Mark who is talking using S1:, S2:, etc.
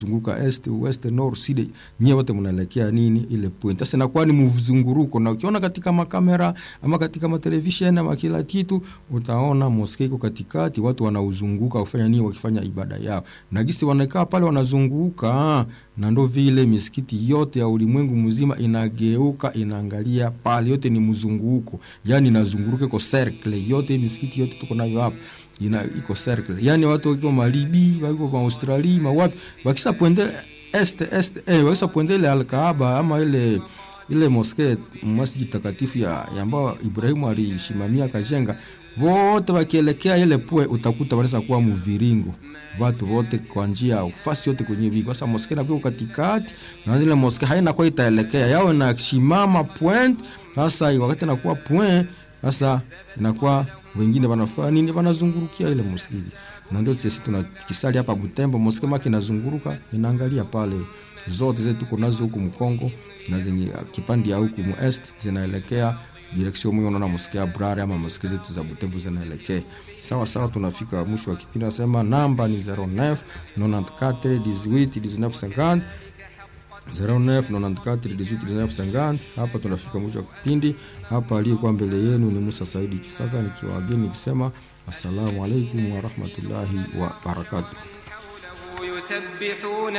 S1: zunguka est west north sud nyewe wote mnaelekea nini ile point sasa inakuwa ni mzunguruko na ukiona katika makamera ama katika matelevisheni ama kila kitu utaona moske iko katikati watu wanauzunguka kufanya nini wakifanya ibada yao na gisi wanakaa pale wanazunguka na ndo vile misikiti yote ya ulimwengu mzima inageuka inaangalia pale yote ni mzunguko yani inazunguruka iko circle yote misikiti yote tuko nayo hapa ina iko circle yani watu wakiwa malibi wako ma australia ma wapi wakisha pointe est est eh wakisha pointe ile alkaaba ama ile ile moske masjid takatifu ya, ya ambao Ibrahimu alishimamia akajenga wote wakielekea ile pue utakuta wanaweza kuwa mviringo watu wote kwa njia fasi yote kwenye bigi kwa sababu moske inakuwa katikati na ile moske haina kwa itaelekea yao na shimama point sasa wakati inakuwa point sasa inakuwa wengine wanafanya nini wanazungurukia ile msikiti na ndio sisi tunakisali hapa Butembo moske maki inazunguruka inaangalia pale zote zetu tuko nazo huku Mkongo na zenye kipande ya huku mu est zinaelekea direksio mwe unaona mosike ya Brare ama mosike zetu za Butembo zinaelekea sawa sawa. Tunafika mwisho wa kipindi, nasema namba ni 09 94 18 19 50 0994181950. Hapa tunafika mwisho wa kipindi. Hapa aliyekuwa mbele yenu ni Musa Saidi Kisaka nikiwa wageni nikisema assalamu alaikum warahmatullahi wabarakatuh.